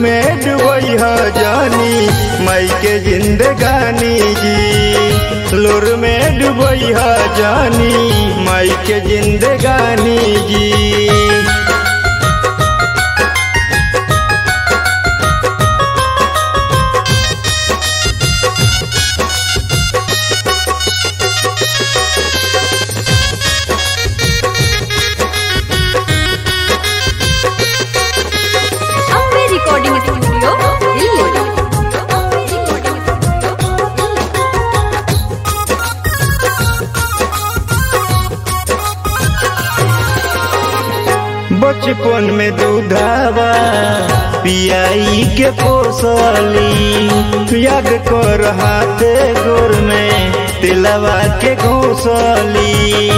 में डुबई ह जानी मई के जिंदगानी जी लोर में डुबई ह जानी मई के जिंदगानी जी अम्बे रिकॉर्डिंग स्टूडियो दिल्ली बचपन में दूधावा पियाई के पोसली याद कर हाथ गोर में तिलवा के घोसली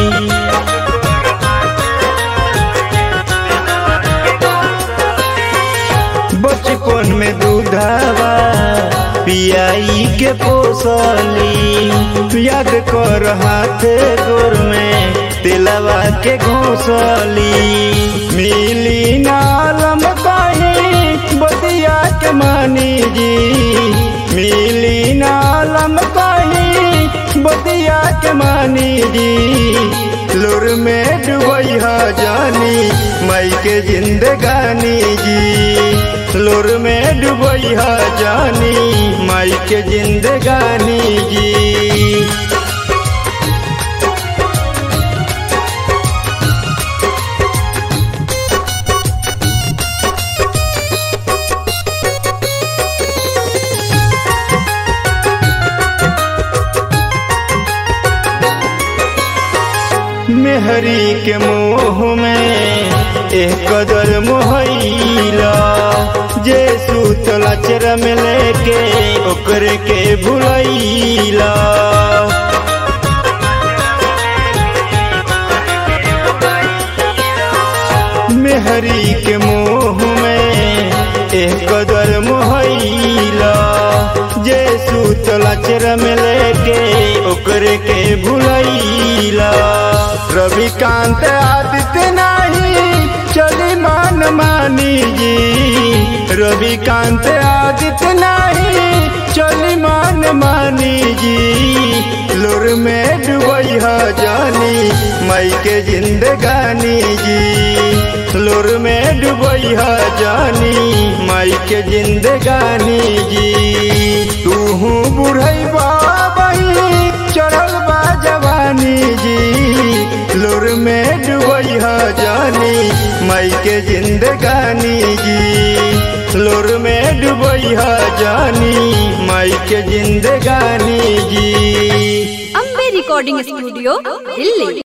बचपन में दूधावा पियाई के पोसली याद कर हाथ गोर में तिलवा के घोसली मिली नालम कहीं बतिया के मानी जी मिली नालम कहीं बतिया के मानी जी लुर में डुबई ह जानी मई के जिंदगानी जी लुर में डुबई ह जानी मई के जिंदगानी जी मेहरी के मोह में एक कदर मोहैला जे सूतला चरम लेके ओकरे के भुलैला मेहरी के मोह में एक कदर मोहैला जे सूतला चरम लेके ओकरे के भुलैला रविकांत आदित्य नाही चली मान मानी जी रविकांत आदित्य नाही चली मान मानी जी लोर में डुबई ह जानी मई के जिंदगानी जी लोर में डुबई ह जानी मई के जिंदगानी जी तू बुढ़ई बाबई चढ़ल बा जवानी जी लोर में डुबई ह जानी मई के जिंदगानी जी लोर में डुबई ह जानी मई के जिंदगानी जी अम्बे रिकॉर्डिंग स्टूडियो दिल्ली